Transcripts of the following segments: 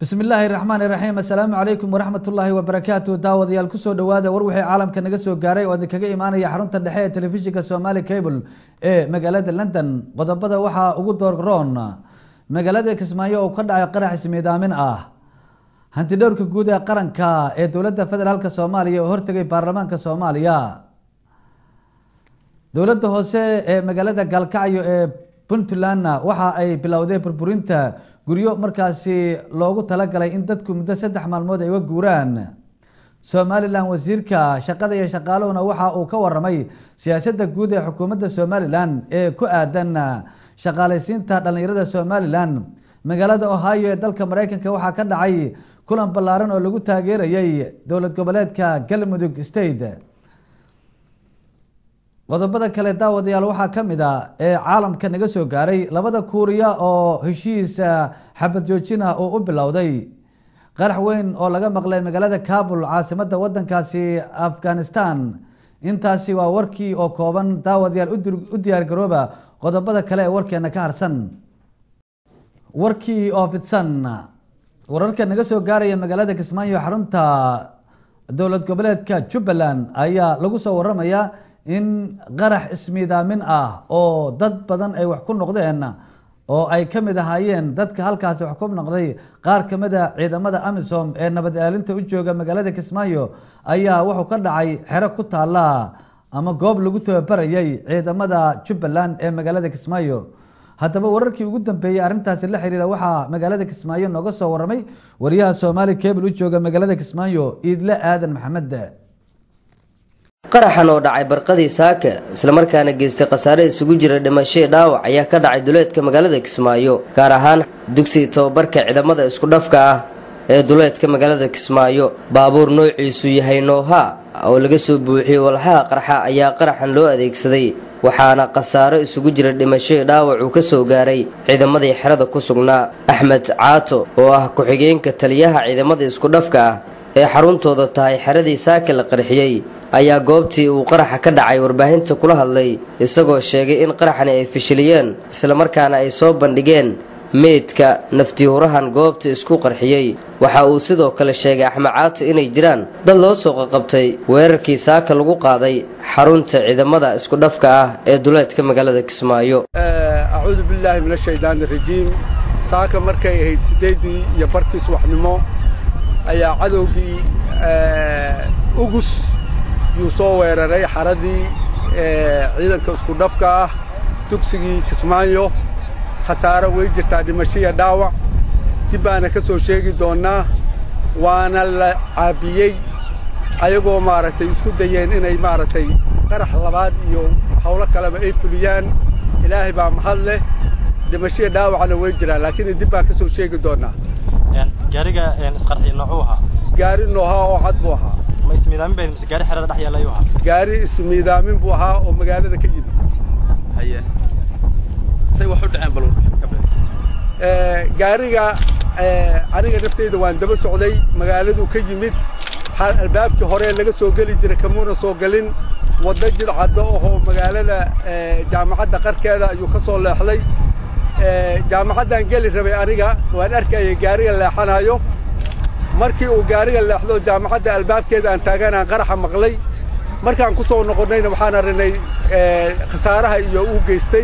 bismi illaahi raxmaan iraxiim assalaamu calaykum waraxmat ullaahi wabarakaatu daawadayaal kusoo dhowaada war wixii caalamka naga soo gaaray oo idinkaga imaanaya xarunta dhexe ee telefishinka somali cable ee magaalada london qodobada waxaa ugu doorroon magaalada kismaayo oo ka dhacay qarax ismiidaamin ah hantidhowrka guud ee qaranka ee dowladda federaalk soomaaliya oo hortegay baarlamaanka soomaaliya dowladda hoose ee magaalada gaalkacyo ee puntlandna waxa ay bilowday burburinta guryo markaasi loogu talagalay in dadku muddo saddex maalmood ay uga guuraan somalilan wasiirka shaqada iyo shaqaaluhuna waxa uu ka waramay siyaasadda guud ee xukuumadda somalilan ee ku aadan shaqaalaysiinta dhallinyarada somalilan magaalada ohio ee dalka mareykanka waxaa ka dhacay kulan ballaaran oo lagu taageerayay dowlad goboleedka galmudug state qodobada kale daawadayaal waxaa ka mid a ee caalamka naga soo gaaray labada kuuriya oo heshiis xabad joojin ah oo u bilowday qarax weyn oo laga maqlay magaalada kabul caasimadda wadankaasi afghanistan intaasi waa warkii oo kooban daawadayaal u diyaar garooba qodobada kale ee warkeena ka harsan warkii oo fidsan wararka naga soo gaaraya magaalada kismaayo xarunta dowlad goboleedka jubbaland ayaa lagu soo waramayaa in qarax ismiidaamin ah oo dad badan ay wax ku noqdeen oo ay ka mid ahaayeen dadka halkaasi wax ku noqday qaar ka mid a ciidamada amisom ee nabad ilaalinta u jooga magaalada kismaayo ayaa wuxuu ka dhacay xero ku taala ama goob lagu tababarayay ciidamada jubbaland ee magaalada kismaayo haddaba wararkii ugu dambeeyey arrintaasi la xiriira waxaa magaalada kismaayo nooga soo waramay wariyaha soomaali cable u jooga magaalada kismaayo iidle aadan maxamed qaraxan oo dhacay barqadii saaka islamarkaana geystay khasaare isugu jira dhimashii dhaawac ayaa ka dhacay duleedka magaalada kismaayo gaar ahaan dugsiga tababarka ciidamada isku dhafka ah ee duleedka magaalada kismaayo baabuur noociisu yahay nooha oo laga soo buuxiyey walxaha qarxa ayaa qaraxan loo adeegsaday waxaana khasaaro isugu jira dhimashii dhaawac uu ka soo gaaray ciidamadii xerada ku sugnaa axmed caato oo ah ku-xigeenka taliyaha ciidamada isku dhafka ah ee xaruntooda tahay xeradii saaka la qarxiyey ayaa goobtii uu qaraxa ka dhacay warbaahinta kula hadlay isagoo sheegay in qaraxani ay fashiliyeen islamarkaana ay soo bandhigeen meydka naftiihurahan goobta isku qarxiyey waxa uu sidoo kale sheegay axmed caato inay jiraan dad loo soo qaqabtay weerarkii saaka lagu qaaday xarunta ciidamada isku dhafka ah ee duleedka magaalada kismaayo acuudu billaahi min ashaydaani rajiim saaka markay ahayd siddeeddii iyo barkii subaxnimo ayaa cadowgii ugus yuu soo weeraray xaradii ciidanka isku dhafka ah dugsigii kismaayo khasaaro way jirtaa dhimashiya dhaawac dib baana ka soo sheegi doonnaa waana la caabiyey ayagoo maaragtay isku dayeen inay maaragtay qarax labaad iyo hawlo kaleba ay fuliyaan ilaahay baa mahad leh dhimashiya dhaawacna way jiraan laakiin dib baan ka soo sheegi doonnaa gaariga isqarxiya noocuu ahaa gaari noohaa oo cad buu ahaa ma ismiidaamin bayd mise gaari xerada dhex yaalla ayuu ahaa gaari ismiidaamin buu ahaa oo magaalada ka yimid haye say wax u dhaceen bal gaariga aniga nafteyda waan daba socday magaaladuu ka yimid albaabkii hore laga soo geli jiray kamuuna soo gelin waddo jidcaddo ahoo magaalada jaamacadda qarkeeda ayuu ka soo leexday jaamacaddaan geli rabay aniga waan arkayay gaariga leexanayo markii uu gaariga leexdo jaamacadda albaabkeeda aan taaganaan qaraxa maqlay markaan ku soo noqonnayna waxaan arrinay khasaaraha iyo uu geystay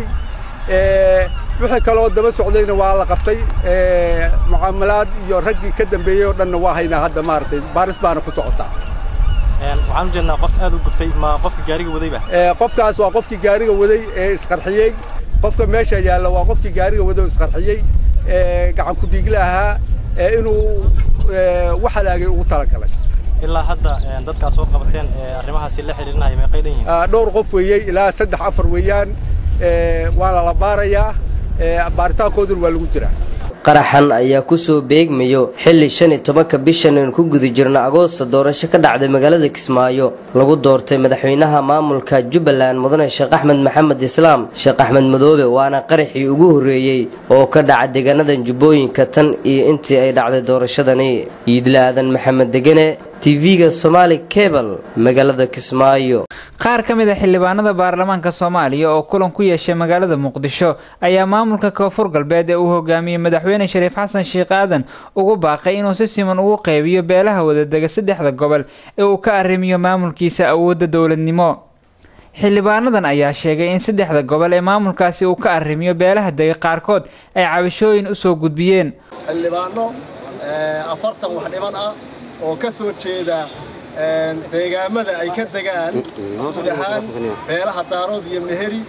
wixii kaloo daba socdayna waa la qabtay mucaamalaad iyo raggii ka dambeeyey oo dhanna waa haynaa hadda maaragtay baaris baana ku socotaa waxaan u jeednaa qof aad u gubtay ma qofka gaariga wadayba qofkaas waa qofkii gaariga waday ee isqarxiyey qofka meesha yaalla waa qofkii gaariga waday oo isqarxiyey gacan ku-dhiigle ahaa inuu wax halaagay ugu talagalay ilaa hadda dadkaa soo qabateen arrimahaasi la xiriirinaya meeqay dhan yihiin dhowr qof weeyey ilaa saddex afar weeyaan waana la baarayaa baaritaankooduna waa lagu jiraa qaraxan ayaa kusoo beegmayo xilli shan iyo tobanka bishan aynu ku guda jirno agoosta doorasho ka dhacday magaalada kismaayo lagu doortay madaxweynaha maamulka jubbaland mudane sheekh axmed maxamed islaam sheekh axmed madoobe waana qaraxii ugu horreeyey oo ka dhaca deegaanadan jubbooyinka tan iyo intii ay dhacday doorashadani iidla aadan maxamed degene tv-ga somaali cable magaalada kismaayo qaar ka mid a xildhibaanada baarlamaanka soomaaliya oo kulan ku yeeshay magaalada muqdisho ayaa maamulka koonfur galbeed ee uu hogaamiyey madaxweyne shariif xasan sheekh aadan ugu baaqay inuu si siman ugu qeybiyo beelaha wadadega saddexda gobol ee uu ka arrimiyo maamulkiisa awoodda dowladnimo xildhibaanadan ayaa sheegay in saddexda gobol ee maamulkaasi uu ka arrimiyo beelaha dega qaarkood ay cabashooyin usoo gudbiyeen xildhibaano afartan wax dhiban ah oo ka soo jeeda deegaamada ay ka degaan guud ahaan beelaha daarood iyo meheri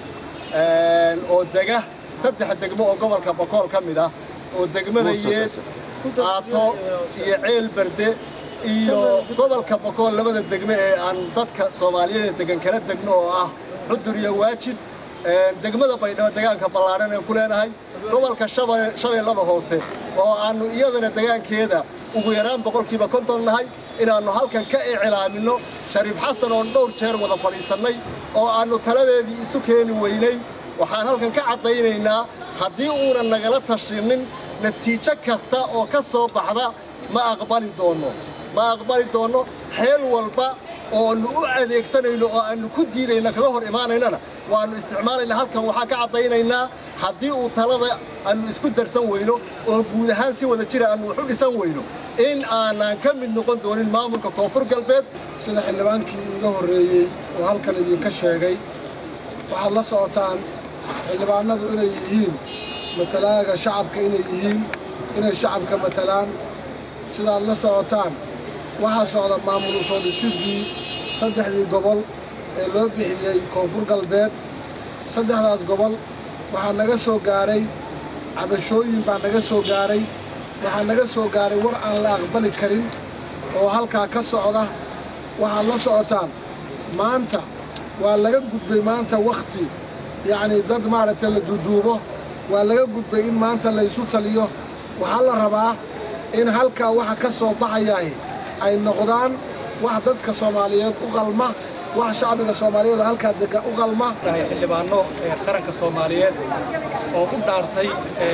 oo dega saddex degmo oo gobolka bokool ka mid ah oo degmada yeed aato iyo ceel berde iyo gobolka bokool labada degmo ee aan dadka soomaaliyeed degan kala degno oo ah xudur iyo waajid degmada baydhabo degaanka ballaadhan ee ku leenahay gobolka shabeellada hoose oo aannu iyadana degaankeeda ugu yaraan boqolkiiba konton nahay inaannu halkan ka icilaaminno shariif xasan oon dhowr jeer wada fadhiisannay oo aannu taladeedii isu keeni weynay waxaan halkan ka caddaynaynaa haddii uunan nagala tashinnin natiijo kasta oo ka soo baxda ma aqbali doonno ma aqbali doonno xeel walba oonu u adeegsanayno oo aannu ku diidayna kaga hor imaanaynana waannu isticmaalaynaa halkan waxaan ka caddaynaynaa haddii uu talada aannu isku darsan weyno oo guud ahaan si wada jira aannu wax u dhisan weyno in aanaan ka mid noqon doonin maamulka koonfur galbeed sida xildhibaankii iiga horreeyey oo halkan idinka sheegay waxaad la socotaan xildhibaanadu inay yihiin matalaaga shacabka inay yihiin inay shacabka matalaan sidaad la socotaan waxaa socda maamulu soo dhisidii saddexdii gobol ee loo bixiyey koonfur galbeed saddexdaas gobol waxaa naga soo gaaray cabashooyin baa naga soo gaaray waxaa naga soo gaaray war aan la aqbali karin oo halkaa ka socda waxaad la socotaan maanta waa laga gudbay maanta wakhti yacnii dad maaragtay la duuduubo waa laga gudbay in maanta laysu taliyo waxaa la rabaa in halkaa waxa ka soo baxayaah ay noqdaan wax dadka soomaaliyeed u qalma wax shacbiga soomaaliyeed oo halkaa dega u qalma xildhibaano qaranka soomaaliyeed oo u dhaartay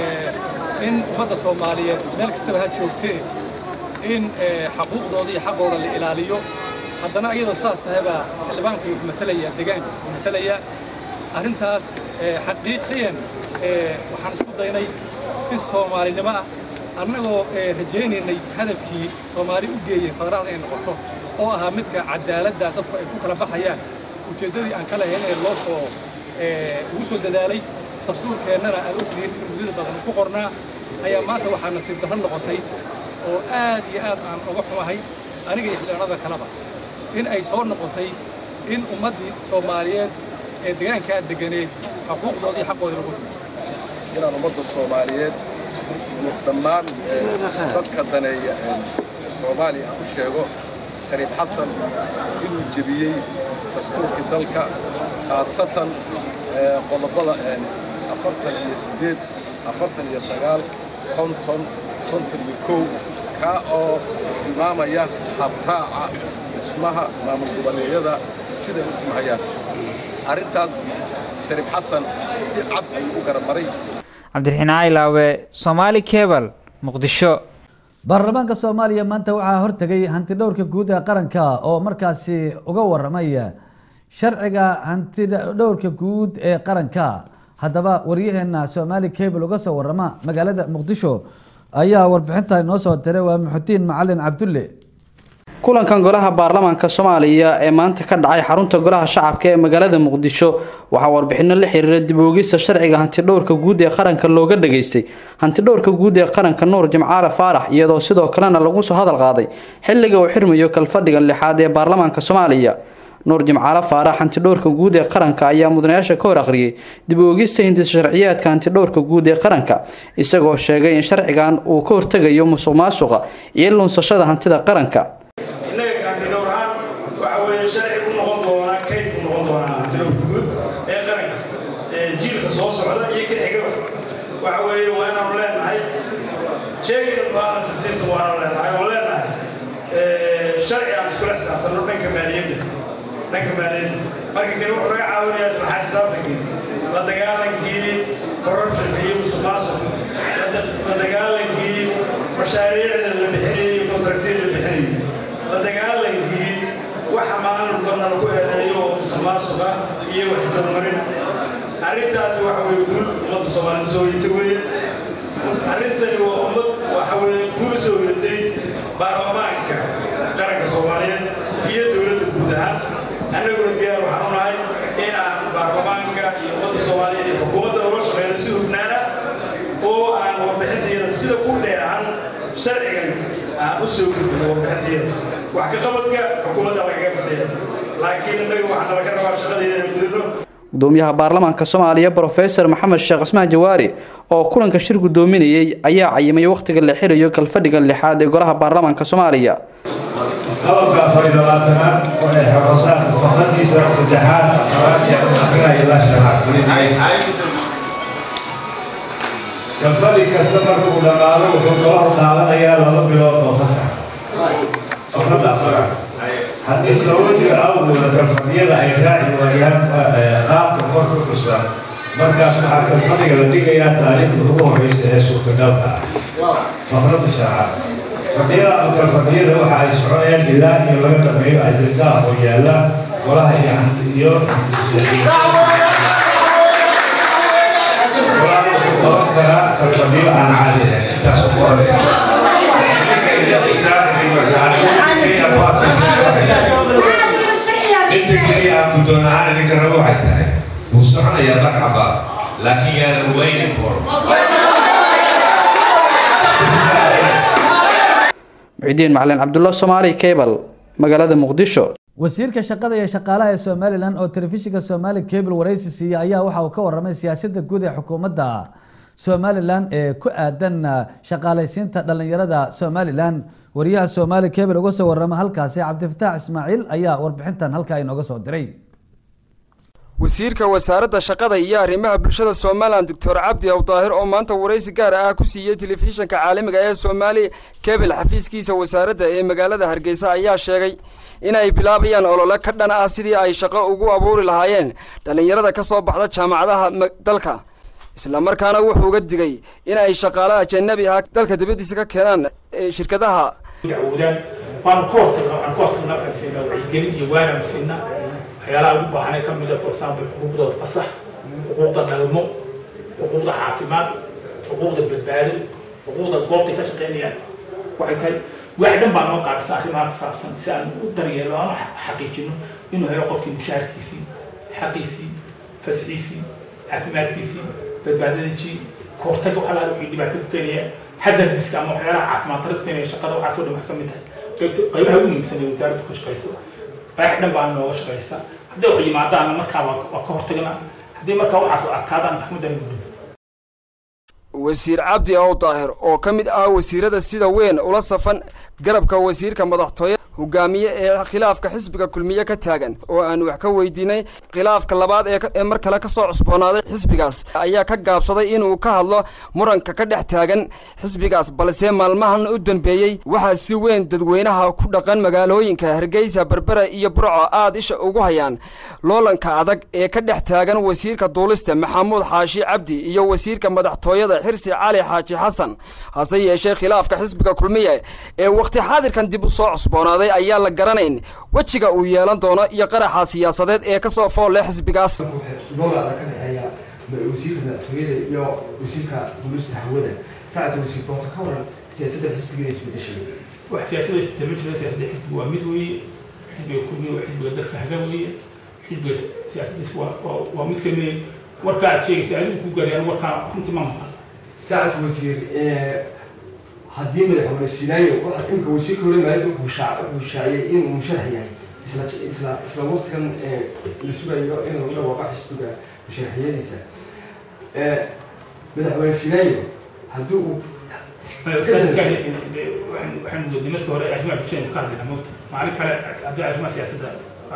in ummadda soomaaliyeed meel kastaba ha joogtee in xaquuqdooda iyo xaqooda la ilaaliyo haddana iyadoo saas tahay baa xildhibaanka matalaya deegaanka matalaya arrintaas xaqiiqiyan waxaan isku daynay si soomaalinimo ah annagoo rajaynaynay hadafkii soomaali u geeyey federaal ay noqoto oo ahaa midka cadaaladda dadku ay ku kala baxayaan ujeeddadii aan ka lahayn ee loo soo ugu soo dadaalay dastuurkeennana aad ogtihiin in muddada badan ku qornaa ayaa maanta waxaa nasiib darro noqotay oo aad iyo aad aan uga xumahay aniga iyo xildhibaanada kaleba in ay soo noqotay in ummaddii soomaaliyeed ee deegaankaa deganeed xuquuqdoodii xaqoodii lagu tumo inaan ummadda soomaaliyeed dhammaan dadka daneeya soomaaliya aan u sheego shariif xasan inuu jebiyey dastuurkii dalka khaasatan qodobada afartan iyo siddeed afartan iyo sagaal konton konton iyo kow kaa oo tilmaamaya habraaca dhismaha maamul goboleedyada siday u dhismahayaan arrintaas shariif xasan si cad ayuu u garamaray cabdiraxiin caylaawe somaali cebal muqdisho baarlamaanka soomaaliya maanta waxaa hortegay hanti dhowrka guud ee qaranka oo markaasi uga waramaya sharciga hanti dhowrka guud ee qaranka haddaba waryaheena somaali cable uga soo warama magaalada muqdisho ayaa warbixinta inoo soo diray waa muxudiin macalin cabdulle kulankan golaha baarlamaanka soomaaliya ee maanta ka dhacay xarunta golaha shacabka ee magaalada muqdisho waxaa warbixino la xiriira dib oogista sharciga hantidhowrka guud ee qaranka looga dhageystay hantidhowrka guud ee qaranka nuur jimcaale faarax iyadoo sidoo kalena lagu soo hadal qaaday xilliga uu xirmayo kalfadhigan lixaad ee baarlamaanka soomaaliya nuur jimcaale faarax hantidhowrka guud ee qaranka ayaa mudanayaasha ka hor akhriyay dib oogista hindisa sharciyaadka hantidhowrka guud ee qaranka isagoo sheegay in sharcigan uu ka hortegayo musuq maasuqa iyo lunsashada hantida qaranka innaga kaantidhowr ahaan waxa weeye sharci u noqon doonaa kayd u noqon doonaa hantidhowrka guud ee qaranka ee jiilka soo socda iyo ka xigaba waxa weeye waa inaanu leenahay checking and balance system waanu leenahay oo leenahay sharci aan iskula xisaabtanno dhanka maaliyadda dhanka maaliyadda marka kale wuxuu naga caawinayaa isla xisaabtankii la dagaalankii corruptionka iyo musuqmaasuqa la dagaalankii mashaariicda la bixinayay contractyada la bixinayay la dagaal nala ku eedeeyo oo musuqmaasuqa iyo wax isdabamarin arrintaasi waxa weeye guul ummadda soomaalida soo hoyatay weeye arrintani waa ummad waxa weeye guul soo hoyatay baarlamaanka qaranka soomaaliyeed iyo dowladda guud ahaan annaguna diyaar waxaan u nahay in aan baarlamaanka iyo ummadda soomaaliyeed iyo xukuumadda uga shaqeyno si hufnaana oo aan warbixintayada sida ku dheehan sharcigan aan u soo gudbino warbixintayada wax ka qabadka xukuumadda lagaga fadhiya laakiin innaga waxaa nalaga rabaa shaqadeeda inaan gudano gudoomiyaha baarlamaanka soomaaliya brofesor maxamed sheekh cismaan jawaari oo kulanka shir gudoominayay ayaa cayimay wakhtiga la xirayo kalfadhiga lixaad ee golaha baarlamaanka soomaaliya qodobka afar iyo labaatanaad oo ay xorosaan faqradiisa saddexaad afraad iyo akhrinaya ilaa shanaad kalfadhi kasta marka uu dhammaado wuxuu golahu qaadanayaa laba bilood oo fasax faqradda afraad haddii sababo jiro awgooda kalfadhiyada ay raaci waayaan qaabka kor ku xusan markaas waxaa kalfadhiga la dhigayaa taariikhda ugu horeysa ee suurtagalka ah faqradda shanaad fadhiyada ama kalfadhiyada waxa ay soconayaan ilaa iyo laga dhameeyo ajendaha oo yaala golaha iyo qaban karaa kalfadhiyo aan caadi ahayn intaas ku horaya inta keliya aan guddoon ahaan idinka rabo waxay tahay wuu soconayaa marxaba laakiin yaana waynin kor muxidiin macalin cabdulla soomaali cable magaalada muqdisho wasiirka shaqada iyo shaqaalaha ee somalilan oo telefishinka somali cable waraysi siiyey ayaa waxa uu ka waramay siyaasadda guud ee xukuumadda somalilan ee ku aadan shaqaalaysiinta dhalinyarada somalilan wariyaha somali cable uga soo warama halkaasi cabdifataax ismaaciil ayaa warbixintan halkaa inooga soo diray wasiirka wasaaradda shaqada iyo arrimaha bulshada somalilan doctor cabdi awdaahir oo maanta waraysi gaar ah ku siiyey telefishinka caalamiga ee soomaali kebel xafiiskiisa wasaaradda ee magaalada hargeysa ayaa sheegay in ay bilaabayaan olole ka dhan ah sidii ay shaqo ugu abuuri lahaayeen dhallinyarada ka soo baxda jaamacadaha dalka islamarkaana wuxuu uga digay in ay shaqaale ajanabi ah dalka dibaddiisa ka keenaan shirkadaha dacwoodaan waanu ka hortagnaa waxaan ka hortagnaa waxaan siinaa wacyigelin iyo waanaan siinaa waxyaalaha ugu baahanay ka mid a for example xuquuqdooda fasax xuquuqda dhalmo xuquuqda caafimaad xuquuqda badbaado xuquuqda goobtay ka shaqaynayaan waxay tahay wax dhan baa noo qaabisa arrimaha ku saabsan si aan u daryeelo aan u xaqiijino inuu helo qofkii mushaharkiisii xaqiisii fasxiisii caafimaadkiisii badbaadadiisii kahortaga waxa lahaa wixii dhibaato ku keenaya hazardiska ama waxyaalaha caafimaad darada keenaya shaqada waxaasoo dhan wax ka mid tahay qaybaha ugu muhiimsan ee wasaaraddu ka shaqayso wax dhan baa nooga shaqaysta haddii wax yimaadaana markaa waa ka hortagnaa haddii markaa waxaas adkaadaan maxkamadan gudub wasiir cabdi ow daahir oo ka mid ah wasiirada sida weyn ula safan garabka wasiirka madaxtooye hogaamiye ee khilaafka xisbiga kulmiye ka taagan oo aan wax ka weydiinay khilaafka labaad ee mar kale ka soo cusboonaaday xisbigaas ayaa ka gaabsaday inuu ka hadlo muranka ka dhex taagan xisbigaas balse maalmahan u dambeeyey waxaa si weyn dadweynaha ku dhaqan magaalooyinka hargeysa berbera iyo burco aad isha ugu hayaan loolanka adag ee ka dhex taagan wasiirka duulista maxamuud xaashi cabdi iyo wasiirka madaxtooyada xirsi cali xaaji xasan hase yeeshee khilaafka xisbiga kulmiye ee wakhti xaadirkan dib u soo cusboonaaday ayaa la garanayn wejiga uu yeelan doono iyo qaraxa siyaasadeed ee ka soo fool leh xisbigaas loolada ka dhexeeya wasiirka madaxtooyada iyo wasiirka duulista hawada saacadda wasiir doonta ka waran siyaasadda xisbigeeda isbedeshay wax siyaasada isbedel ma jiro siyaasadda xisbiga waa mid weeye xisbiga kulmiye waa xisbiga dalka haga weeye xisbiga siyaasadiis waa waa mid kamid warka aad sheegaysa adigu ku gaarayaan warkaan runtii ma maqan saacad wasiir haddii madaxweyne sinaayo waxa imika wasiirka hore maalinta wuxuu shaac wuxuu shaaciyey inuu musharax yahay isla isla isla waqtigan la sugayo in lagu dhawaaqa xisbiga musharaxiyadiisa madaxweyne sinaayo haddii uu waxaan moodnay markii hore arrimaha bulshada ka hadlayna moogta maalin kale haddii arrimaha siyaasadda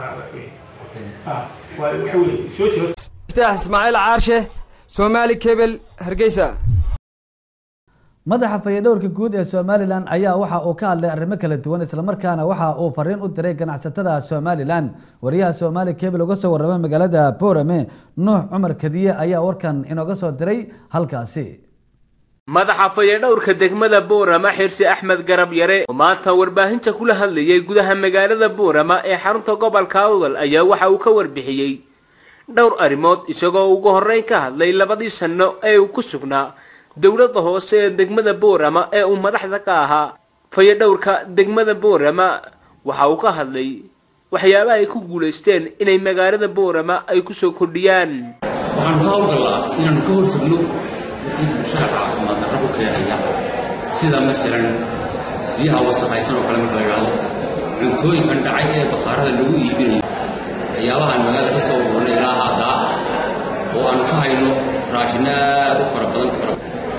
waxa weye soo jiro iftaax ismaaciil caarshe soomaali kebel hargeysa madaxa fayadhowrka guud ee somalilan ayaa waxa uu ka hadlay arrimo kala duwan islamarkaana waxa uu fariin u diray ganacsatada somalilan wariyaha somaali kebel uga soo warramay magaalada boorame nuux cumar kadiye ayaa warkan inooga soo diray halkaasi madaxa fayadhowrka degmada boorama xirsi axmed garab yare oo maanta warbaahinta kula hadlayay gudaha magaalada boorama ee xarunta gobolka awdal ayaa waxa uu ka warbixiyey dhowr arrimood isagoo ugu horreyn ka hadlay labadii sanno ee uu ku sugnaa dowladda hoose ee degmada boorama ee uu madaxda ka ahaa fayadhowrka degmada boorama waxa uu ka hadlay waxyaabaha ay ku guulaysteen inay magaalada boorama ay kusoo kordhiyaan waxaanu ka howlgallaa inaannu ka hortagno wixii bulshada caafimaad darro ku keenaya sida masalan biyaha wasakhaysan oo kale marka la yidhaahdo cuntooyinkan dhacay ee bakhaarada lagu iibinayo waxyaabahaan magaalada ka soo ururnay ilaa haddaa oo aanu ka hayno raashin aad u fara badan fara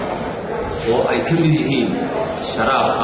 oo ay ka mid yihiin sharaabka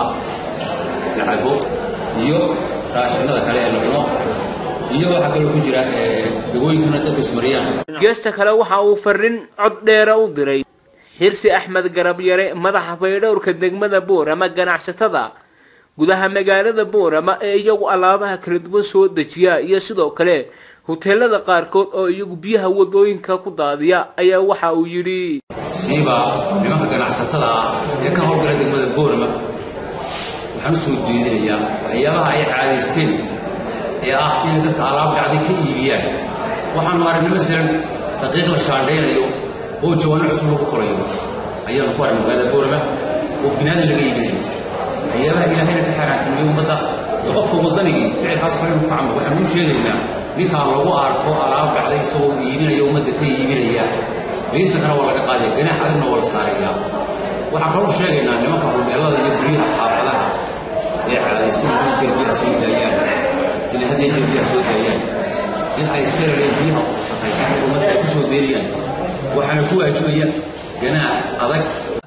lacabo iyo raashinada kale ee la cuno iyo waxaa kaloo ku jira dawooyinkana dadku ismariyaan geesta kale waxa uu farrin cod dheera u diray xirsi axmed garab yare madaxa faydhowrka degmada boorama ganacsatada gudaha magaalada boorama ee iyagu alaabaha kala duwan soo dejiya iyo sidoo kale huteelada qaarkood oo iyagu biyaha wadooyinka ku daadiya ayaa waxa uu yidhi siiba nimanka ganacsatada ah ee ka howlgala degmada boorama waxaan u soo jeedinayaa waxyaabaha ay caadaysteen ee ah inay dadka alaab dhacday ka iibiyaan waxaanu aragnay masalan daqiiq la shaandhaynayo oo jawaano cusub lagu tolayo ayaanu ku aragnay magaalada boorama oo binaadan laga iibinayo waxyaabaha ilaahayna ka xaaraantimiyey ummadda iyo qofka waddanigii ficilkaas kale inuu ka camro waxaanu u sheegaynaa ninkaan lagu arko alaab dhacday isagoo iibinaya ummadda ka iibinaya laysankana waa laga qaadaya ganaax adagna waa la saaraya waxaan kaloo sheegaynaa nimanka hulmeelada iyo guryaha xaafadaha ee caadaystay inay jerbiyaha soo daayaan inay haddii jerbiyaha soo daayaan in ay iska reereen biyaha wasaqaysan ee ummadda ay ku soo deeriyaan waxaana ku waajibaya ganaax adag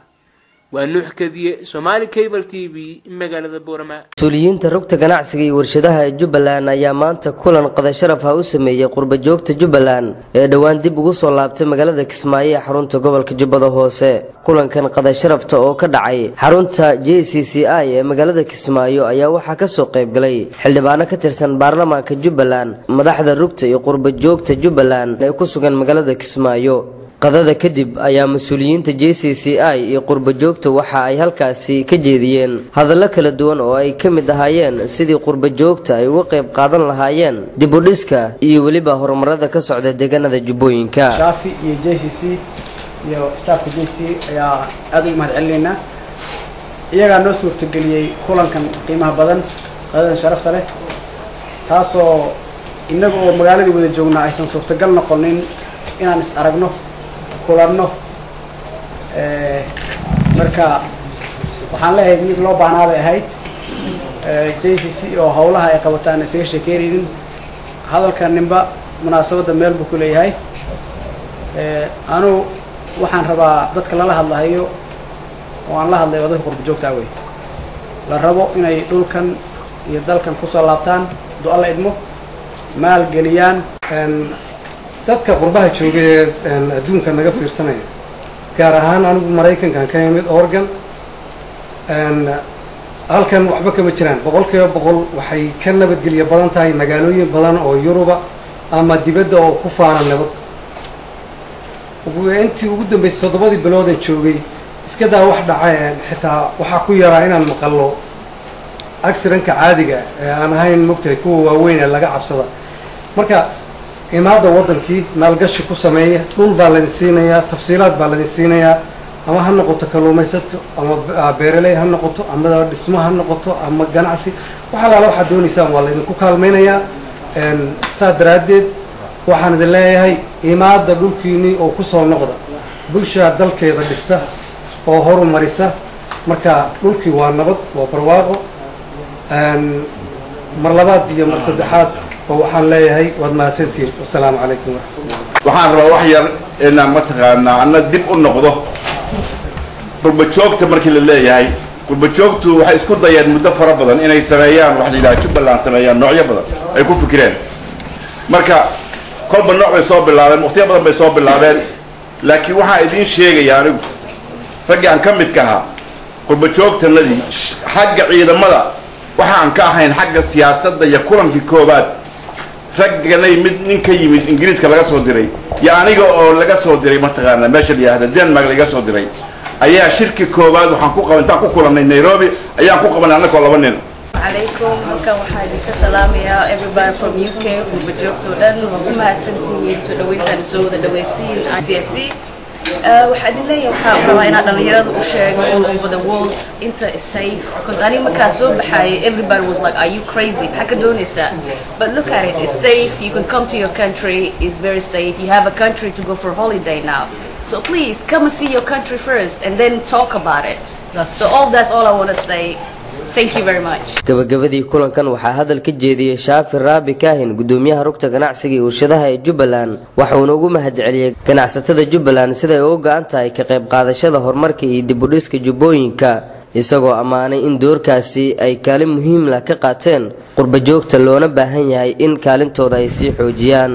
waa nuux kadiye somaali cable t v magaalada boorama mas-uuliyiinta rugta ganacsiga iyo warshadaha ee jubbaland ayaa maanta kulan qadasharaf ah u sameeyey qurbajoogta jubbaland ee dhowaan dib ugu soo laabtay magaalada kismaayo ee xarunta gobolka jubbada hoose kulankan qadasharafta oo ka dhacay xarunta j c c i ee magaalada kismaayo ayaa waxaa kasoo qaybgalay xildhibaano ka tirsan baarlamaanka jubbaland madaxda rugta iyo qurbajoogta jubbaland ee ku sugan magaalada kismaayo qadada kadib ayaa mas-uuliyiinta j c c i iyo qurbajoogta waxa ay halkaasi ka jeediyeen hadallo kala duwan oo ay ka mid ahaayeen sidii qurbajoogta ay uga qayb qaadan lahaayeen dibudhiska iyo weliba horumarada ka socda deegaanada jubbooyinka shaafi iyo j c c iyo staafka j c ayaa aada ugu mahad celinaynaa iyagaa noo suurtageliyey kulankan qiimaha badan qadadan sharafta leh taasoo innaga oo magaaladii wada joognaa aysan suurtagal noqonin inaan is aragno kulanno marka waxaan leeyahay mid loo baahnaa bay ahayd j c c oo howlaha ay qabataan isaga sheekeynaynin hadalka ninba munaasabadda meel buu ku leeyahay anugu waxaan rabaa dadka lala hadlahayo oo aan la hadlay waa dadka qurba joogtaa wey la rabo inay dhulkan iyo dalkan kusoo laabtaan du alla idmo maal geliyaan dadka qurbaha jooga ee adduunka naga fiirsanaya gaar ahaan anigu maraykankan ka imid oregon halkan waxba kama jiraan boqol kiiba boqol waxay ka nabadgelya badan tahay magaalooyin badan oo yuruba ama dibadda oo ku faana nabad intii ugu dambeysay toddobadii biloodan joogay iska daa wax dhaceen xitaa waxaa ku yaraa inaan maqallo accidentka caadiga ee aan ahayn mogtahay kuwa waaweyn ee laga cabsada marka imaada waddankii maalgashi ku sameeya dhul baa laydin siinayaa tafsiilaad baa laydin siinayaa ama ha noqoto kalluumaysato ama beeraley ha noqoto ama dhismo ha noqoto ama ganacsi wax alaala waxaad doonaysaan waa laydinku kaalmaynayaa saa daraaddeed waxaan idin leeyahay imaada dhulkiinii oo kusoo noqda bulshaa dalkeeda dhista oo horumarisa marka dhulkii waa nabad waa barwaaqo mar labaad iyo mar saddexaad oo waxaan leeyahay waad mahadsantihiin wasalaamu calaykum waraxmatullah waxaan rabaa wax yar inaan mataqaanaa anna dib u noqdo qurbajoogta markii la leeyahay qurbajoogtu waxay isku dayeen muddo fara badan inay sameeyaan waxa la yidhaha jubbaland sameeyaan noocyo badan ay ku fikireen marka kolba nooc bay soo bilaabeen waqtiyo badan bay soo bilaabeen laakiin waxaan idiin sheegaya anigu raggii aan ka midka ahaa qurbajoogtanadii xagga ciidamada waxaan ka ahayn xagga siyaasadda iyo kulankii koobaad ragganay mid nin ka yimid ingiriiska laga soo diray iyo aniga oo laga soo diray mataqaana meesha la yidhahda denmark laga soo diray ayaa shirki koowaad waxaan ku qaban intaan ku kulannay nairobi ayaan ku qabanay annagoo laba nin عليكم halkan waxaa idinka salaamayaa everybody from UK gurba joogtoo dhan waa ku mahadsantihiin soo dhaweyntaan soo wada dhaweysiin CSC waxaa idin leeyahay waxaa rabaa inaan dhalinyarada u sheego all over the world inta is safe because aniga markaa soo baxaayay everybody was like are you crazy maxaa ka doonaysaa but look at it it's safe you can come to your country it's very safe you have a country to go for holiday now so please come and see your country first and then talk about it so all that's all I want to say Thank you very much. gabagabadii kulankan waxaa hadal ka jeediyey shaafi raabi kaahin gudoomiyaha rugta ganacsiga iyo warshadaha ee jubbaland waxauna ugu mahadceliyey ganacsatada jubbaland siday uga go-an tahay ka qayb qaadashada horumarka iyo dibudhiska jubbooyinka isagoo ammaanay in doorkaasi ay kaalin muhiimla ka qaateen qurba joogta loona baahan yahay in kaalintooda ay sii xoojiyaan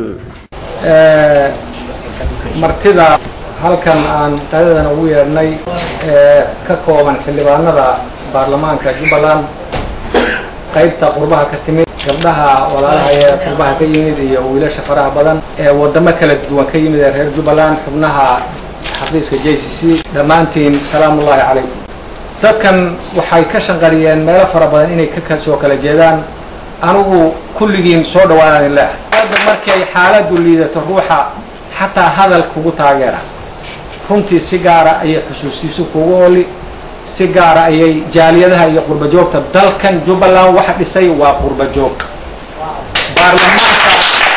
martida halkan aan qadadan ugu yeedhnay ee ka kooban xildhibaanada baarlamaanka jubbaland qaybta qurbaha ka timid gabdhaha walaalaha ee qurbaha ka yimid iyo wiilasha faraha badan ee wadamo kala duwan ka yimid ee reer jubbaland xubnaha xafiiska j c c dhammaantiin salaamullaahi calaykum dadkan waxay ka shanqariyeen meelo fara badan inay ka soo kala jeedaan anigu kulligiin soo dhawaanaan ileh hadda markay xaaladdu liidato ruuxa xataa hadal kugu taageera runtii si gaara ayay xusuustiisu kugu oli si gaara ayay jaaliyadaha iyo qurba joogta dalkan jubbaland waxa dhisay waa qurba joog baarlamaanka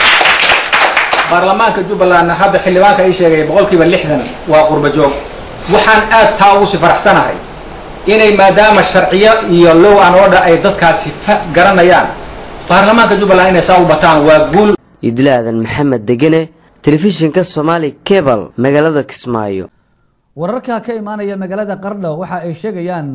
baarlamaanka jubbalandna hadda xildhibaanka ii sheegay boqolkiiba lixdan waa qurba joog waxaan aad taa ugu si faraxsanahay inay maadaama sharciyo iyo low an order ay dadkaasi garanayaan baarlamaanka jubbaland inay saa u bataan waa guul idlaadan maxamed degene telefishinka somaali cebal magaalada kismaayo wararka ka imaanaya magaalada qardho waxa ay sheegayaan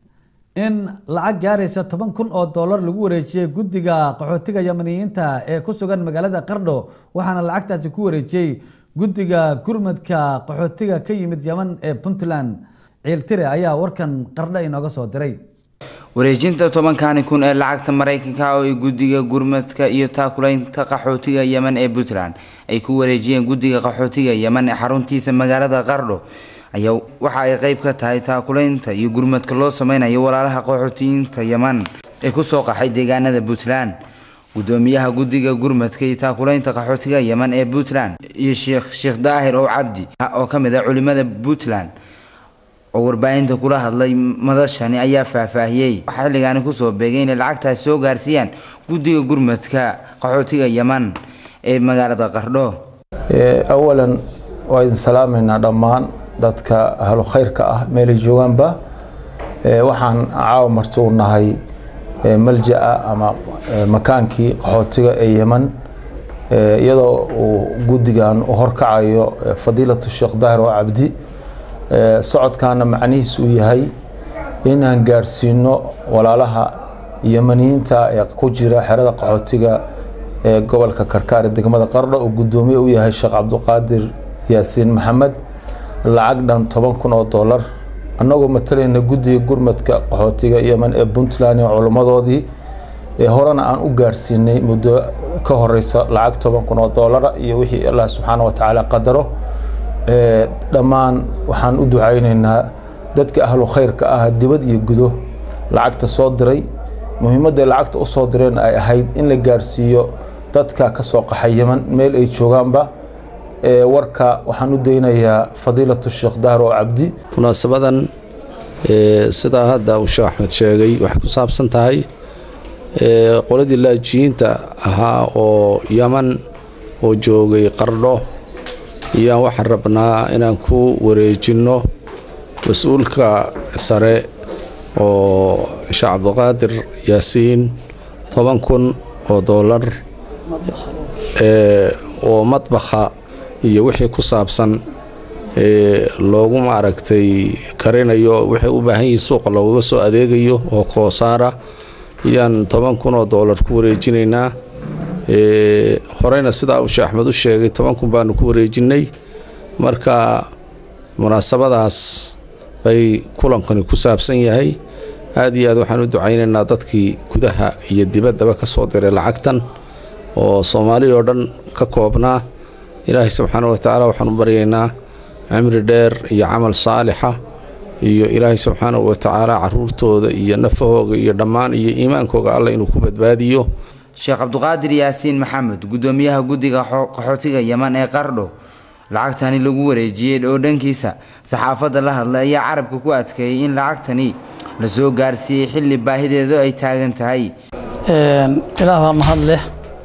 in lacag gaaraysa toban kun oo dollar lagu wareejiyey guddiga qaxootiga yamaniyiinta ee ku sugan magaalada qardho waxaana lacagtaasi ku wareejiyey guddiga gurmadka qaxootiga ka yimid yeman ee puntland ciiltire ayaa warkan qardho inooga soo diray wareejinta tobankani kun ee lacagta maraykanka oo ay guddiga gurmadka iyo taakulaynta qaxootiga yeman ee puntland ay ku wareejiyeen guddiga qaxootiga yeman ee xaruntiisa magaalada qardho ayaa waxa ay qeyb ka tahay taakulaynta iyo gurmadka loo sameynayo walaalaha qaxootiyiinta yeman ee kusoo qaxay deegaanada puntland gudoomiyaha guddiga gurmadka iyo taakulaynta qaxootiga yeman ee puntland iyo sheekh sheekh daahir oo cabdi oo ka mid ah culimada puntland oo warbaahinta kula hadlay madashani ayaa faahfaahiyey waxaa xilligaani kusoo beegay inay lacagtaas soo gaarsiiyaan guddiga gurmadka qaxootiga yeman ee magaalada qardho awalan waa idin salaamaynaa dhammaan dadka ahlu khayrka ah meelay joogaanba waxaan caawa marti u nahay malja-a ama makaankii qaxootiga ee yeman iyadoo uu guddigan u horkacayo fadiilatu sheekh daahir oo cabdi socodkaana macnihiis uu yahay inaan gaarsiino walaalaha yemaniyiinta ee ku jira xerada qaxootiga ee gobolka karkaar ee degmada qardho uu guddoomiye u yahay sheekh cabdiqaadir yaasiin maxamed lacag dhan toban kun oo dollar annagoo matalayna guddiga gurmadka qaxootiga yeman ee puntland ee culimmadoodii ee horena aan u gaarsiinay muddo ka horeysa lacag toban kun oo dollara iyo wixii allah subxaana wa tacaala qadaro dhammaan waxaan u ducaynaynaa dadka ahlu khayrka ah dibad iyo gudo lacagta soo diray muhiimadday lacagta u soo direen ay ahayd in la gaarsiiyo dadka ka soo qaxay yeman meel ay joogaanba warka waxaan u daynayaa fadiilatu sheekh dahar oo cabdi munaasabadan sidaa hadda uu sheekh axmed sheegay waxay ku saabsan tahay qoladii laajiyiinta ahaa oo yaman oo joogay qardho iyaan waxaan rabnaa inaan ku wareejinno mas-uulka sare oo sheekh cabdiqaadir yaasiin toban kun oo dollar oo madbaxa iyo wixii ku saabsan loogu maaragtay karinayo waxay u baahan yihiin suuqa loogaga soo adeegayo oo koosaara ayaan toban kun oo dollar ku wareejinaynaa horeyna sidaa uu sheekh axmed u sheegay toban kun baanu ku wareejinnay marka munaasabadaas bay kulankani ku saabsan yahay aad iyo aad waxaan u ducaynaynaa dadkii gudaha iyo dibaddaba ka soo diray lacagtan oo soomaali oo dhan ka koobnaa ilaahay subxaana wa tacaala waxaan u baryaynaa cimri dheer iyo camal saalixa iyo ilaahay subxaanahu watacaala caruurtooda iyo nafahooga iyo dhammaan iyo iimaankooga alla inuu ku badbaadiyo sheekh cabduqaadir yaasiin maxamed gudoomiyaha guddiga qaxootiga yeman ee qardho lacagtani lagu wareejiyey oo dhankiisa saxaafadda la hadlay ayaa carabka ku adkeeyey in lacagtani la soo gaarsiiyey xilli baahideedu ay taagan tahay ilaah baa mahad leh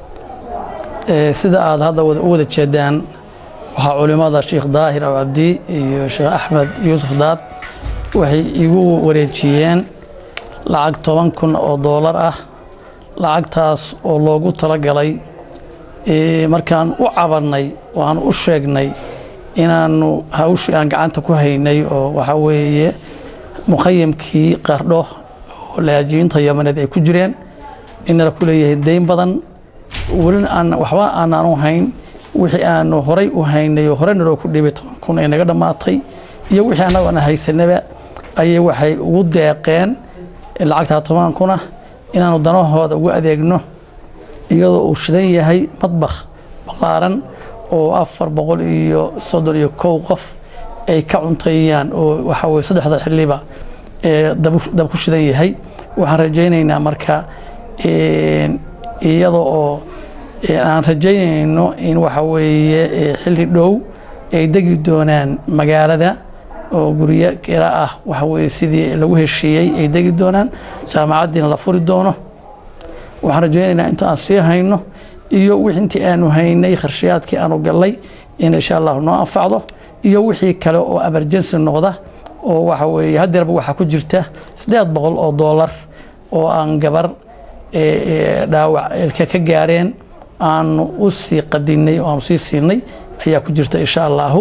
sida aad hadda u wada jeedaan waxaa culimmada sheekh daahir aw cabdi iyo sheekh axmed yuusuf daad waxay igu wareejiyeen lacag toban kun oo doolar ah lacagtaas oo loogu talagalay markaan u cabannay waan u sheegnay inaannu hawshii aan gacanta ku haynay oo waxaa weeye mukhayamkii qardho oo laajibiinta yamaneed ay ku jireen inala ku leeyahay dayn badan welina aan waxba aanaanu hayn wixii aanu horay u haynay oo hore naloo ku dhibay toban kun ay naga dhammaatay iyo wixii annagu aan haysanaba ayay waxay ugu deeqeen lacagtaa toban kuna inaanu danahooda ugu adeegno iyadoo uu shidan yahay madbakh ballaaran oo afar boqol iyo soddon iyo kow qof ay ka cunteeyaan oo waxaa weye saddexda xilliba dab ku shidan yahay waxaan rajaynaynaa marka iyada oo aan rajaynayno in waxa weeye xilli dhow ay degi doonaan magaalada oo guryo kira ah waxa weye sidii lagu heshiiyey ay degi doonaan jaamacaddiina la furi doono waxaan rajaynaynaa inta aan sii hayno iyo wixii intii aanu haynay kharshayaadkii aanu gallay in insha allahu noo anfacdo iyo wixii kale oo emergency noqda oo waxa weeye haddeerba waxaa ku jirta siddeed boqol oo doolar oo aan gabar dhaawac ilka ka gaareen aanu u sii qadinay oo aanu sii siinay ayaa ku jirta insha allahu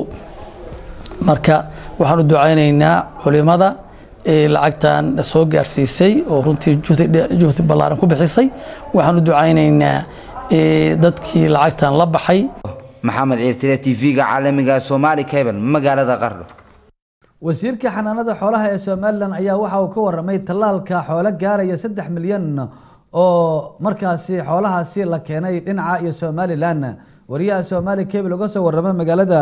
marka waxaan u ducaynaynaa culimada lacagtan soo gaarsiisay oo runtii juhdi ballaaran ku bixisay waxaan u ducaynaynaa dadkii lacagtan la baxay maxamed ciirtire t v-ga caalamiga somaali cable magaalada qardho wasiirka xanaanada xoolaha ee somalilan ayaa waxa uu ka waramay tallaalka xoolo gaaraya saddex milyan oo markaasi xoolahaasi la keenay dhinaca iyo somalilan wariyaha somaali cable uga soo warramay magaalada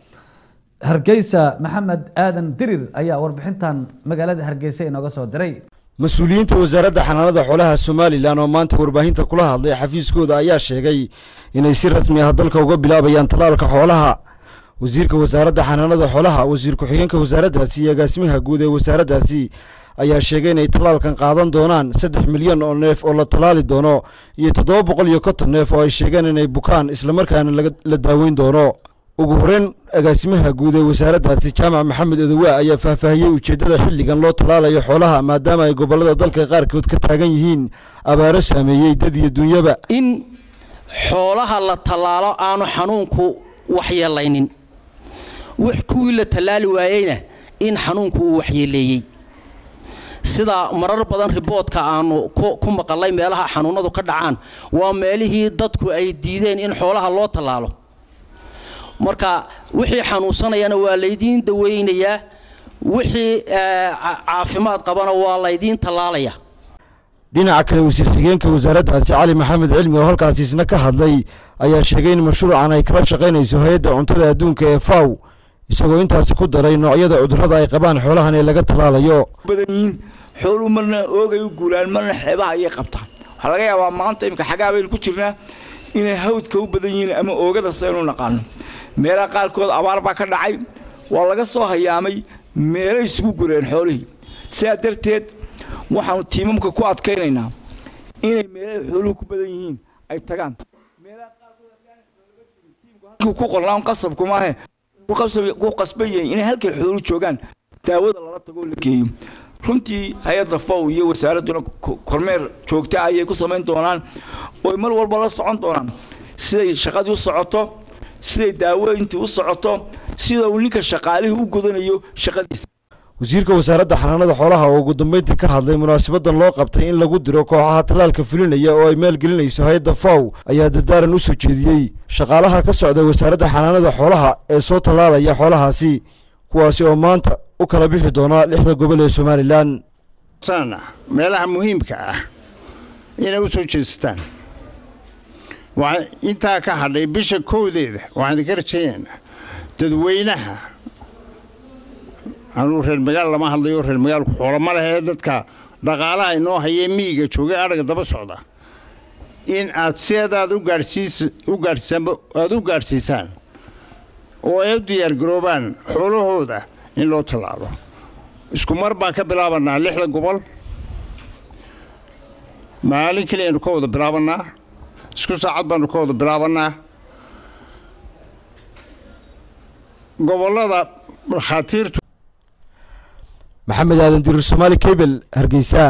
hargeysa maxamed aadan dirir ayaa warbixintan magaalada hargeysa inooga soo diray mas-uuliyiinta wasaaradda xanaanada xoolaha somalilan oo maanta warbaahinta kula hadlay xafiiskooda ayaa sheegay inay si rasmi ah dalka uga bilaabayaan tallaalka xoolaha wasiirka wasaaradda xanaanada xoolaha wasiir ku-xigeenka wasaaraddaasi iyo agaasimaha guud ee wasaaraddaasi ayaa sheegay inay tallaalkan qaadan doonaan saddex milyan oo neef oo la tallaali doono iyo toddoba boqol iyo konton neef oo ay sheegeen inay bukaan islamarkaana la daaweyn doono ugu horeyn agaasimaha guud ee wasaaraddaasi jaamac maxamed odowaa ayaa faahfaahiyey ujeeddada xilligan loo tallaalayo xoolaha maadaama ay gobollada dalka qaarkood ka taagan yihiin abaaro saameeyey dad iyo dunyaba in xoolaha la tallaalo aanu xanuunku waxyeelaynin wix kuwii la tallaali waayeyna in xanuunku uu waxyeeleeyey sida marar badan riboodka aanu ku maqalay meelaha xanuunadu ka dhacaan waa meelihii dadku ay diideen in xoolaha loo tallaalo marka wixii xanuunsanayana waa laydiin daweynayaa wixii caafimaad qabana waa laydiin tallaalaya dhinaca kale wasiir xigeenka wasaaraddaasi cali maxamed cilmi oo halkaasi isna ka hadlay ayaa sheegay in mashruucan ay kala shaqaynayso hay-adda cuntada adduunka ee faw isagoo intaasi ku daray noocyada cudurrada ay qabaan xoolahan ee laga tallaalayo badan yihiin xooluhu marna oogay u guulaan marna xeebaha ayay qabtaan waxaa laga yaabaa maanta imika xagaa baynu ku jirnaa inay hawdka u badan yihiin ama oogada saynu naqaano meelaha qaarkood abaar baa ka dhacay waa laga soo hayaamay meelay isugu gureen xoolihii sidaa darteed waxaanu tiimamka ku adkaynaynaa inay meelahay xooluhu ku badan yihiin ay tagaan ku qornaan qasabku maahe ku qasban yahay inay halkay xoolu joogaan daawada lala tago la geeyo runtii hay-adda fow iyo wasaaradduna kormeer joogta ayay ku samayn doonaan oo mar walba la socon doonaan siday shaqadii u socoto siday daaweyntii u socoto sida uu ninka shaqaalihii u gudanayo shaqadiisa wasiirka wasaaradda xanaanada xoolaha oo ugu dambeyntii ka hadlay munaasabadan loo qabtay in lagu diro kooxaha tallaalka fulinaya oo ay maalgelinayso hay-adda faw ayaa dardaaran u soo jeediyey shaqaalaha ka socda wasaaradda xanaanada xoolaha ee soo tallaalaya xoolahaasi kuwaasi oo maanta u kala bixi doona lixda gobol ee somalilan sana meelaha muhiimka ah inay u soo jeesataan waxaa intaa ka hadhay bisha kowdeeda waxaan idinka rajaynaynaa dadweynaha anuu reer magaal lama hadlayo reer magaalku xoolo ma lehee dadka dhaqaalaha inoo hayee miyiga joogay adhaga daba socda in aad siadaad u gaadhsiis u gaadhsiisaanba aada u gaadhsiisaan oo ay u diyaargaroobaan xoolahooda in loo tallaalo isku mar baan ka bilaabanaa lixda gobol maalin keliya aynu ka wada bilaabannaa isku saacad baanu ka wada bilaabannaa gobollada dhakhaatiirtu maxamed aadan dirir somaali cable hargeysa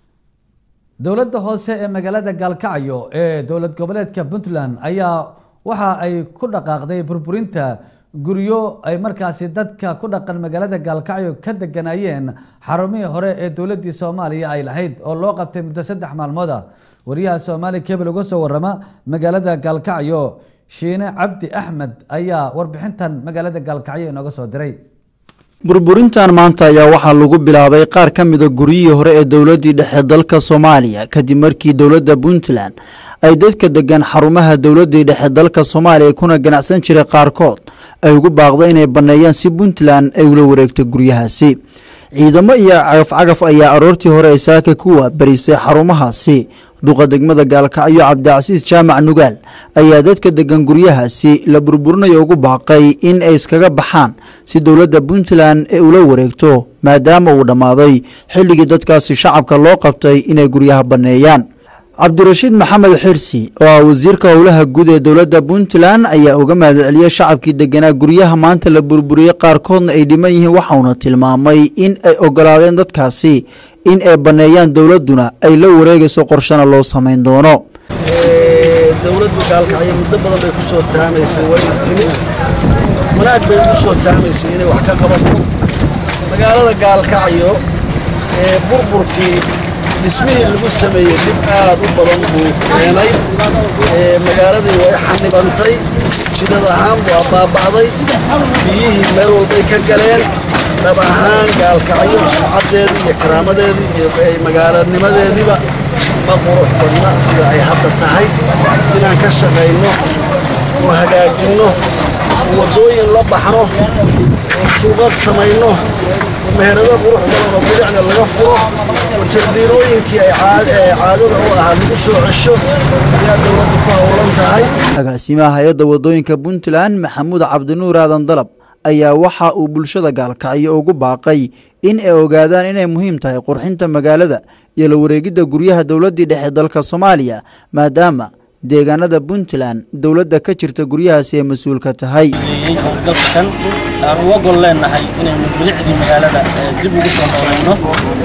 dowladda hoose ee magaalada gaalkacyo ee dowlad goboleedka puntland ayaa waxa ay ku dhaqaaqday burburinta guryo ay markaasi dadka ku dhaqan magaalada gaalkacyo ka deganayeen xarumihii hore ee dowladdii soomaaliya ay lahayd oo loo qabtay muddo saddex maalmooda wariyaha soomaali cable uga soo warama magaalada gaalkacyo shiine cabdi axmed ayaa warbixintan magaalada gaalkacyo inooga soo diray burburintan maanta ayaa waxaa lagu bilaabay qaar ka mida guryihii hore ee dowladdii dhexe dalka soomaaliya kadib markii dowladda puntland ay dadka degan xarumaha dowladdii dhexe dalka soomaaliya kuna ganacsan jiray qaarkood ay ugu baaqda inay banneeyaan si puntland ay ula wareegto guryahaasi ciidamo iyo cagaf-cagaf ayaa aroortii hore ee saaka kuwa barisay xarumahaasi duqa degmada gaalkacyo cabdicasiis jaamac nugaal ayaa dadka degan guryahaasi la burburinayo ugu baaqay in ay iskaga baxaan si dowladda puntland ee ula wareegto maadaama uu dhammaaday xilligii dadkaasi shacabka loo qabtay inay guryaha banneeyaan cabdirashiid maxamed xirsi oo ah wasiirka howlaha guud ee dowladda puntland ayaa uga mahadceliyey shacabkii deganaa guryaha maanta la burburiyey qaarkoodna ay dhiman yihiin waxauna tilmaamay in ay ogolaadeen dadkaasi in ay banneeyaan dowladduna ay la wareegayso qorshana loo samayn doono dowladdu gaalkacyo muddo badan bay ku soo taamaysay wayna timi wanaag bay ugu soo taamaysay inay wax ka qabato magaalada gaalkacyo ee burburkii dhismihii lagu sameeyey dhib aad u badan buu keenay magaaladii way xanibantay jidad ahaan waa baaba'day biyihii meel walbay ka galeen dhab ahaan gaalkacyo sumcaddeedii iyo karaamadeedii iyo magaalanimadeediiba ma qurux badna sida ay hadda tahay inaan ka shaqayno oo hagaajinno oo waddooyin la baxno oo suuqad samayno oo meherado qurux badan oo bilicna laga furo oo jardiinooyinkii ay caadada u ahaa lagu soo cesho ayaa dowladdu ku howlan tahay agaasimaha hay-adda waddooyinka puntland maxamuud cabdinuur aadan dalab ayaa waxa uu bulshada gaalkacyo ugu baaqay in ay ogaadaan inay muhiim tahay qurxinta magaalada iyo la wareegidda guryaha dowladdii dhexe dalka soomaaliya maadaama deegaanada puntland dowladda ka jirta guryahaasi ay mas-uul ka tahay howlgabkan aan uga gol leenahay inaynu bilicdii magaalada dib ugu soo noolayno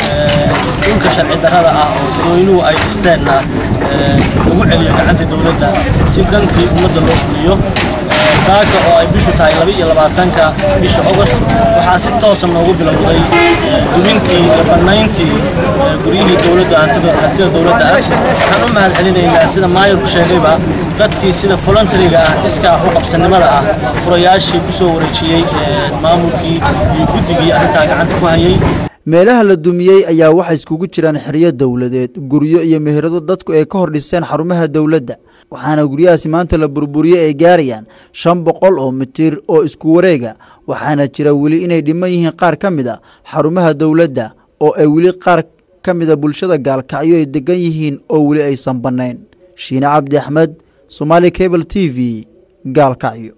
dhulka sharci darrada ah oo dadweynuhu ay dhisteenna lagu celiyo gacanta dowladda si dhankii ummadda loo fuliyo saaka oo ay bishu tahay laba iyo labaatanka bisha ogost waxaa si toosa noogu bilowday dumintii iyo bannayntii guryihii dowladda hantida hantida dowladda ah waxaan u mahad celinaynaa sida maayarku sheegayba dadkii sida voluntariga ah iskaa u qabsanimada ah furayaashii ku soo wareejiyey maamulkii iyo guddigii arrintaa gacanta ku hayay meelaha la dumiyey ayaa waxay iskugu jiraan xeryo dowladeed guryo iyo meherado dadku ay ka hor dhiseen xarumaha dowladda waxaana guryahaasi maanta la burburiyey ay gaarayaan shan boqol oo mitir oo isku wareega waxaana jira weli inay dhiman yihiin qaar ka mid a xarumaha dowladda oo ay weli qaar ka mida bulshada gaalkacyo ay degan yihiin oo weli aysan bannayn shiine cabdi axmed somaali cable t v gaalkacyo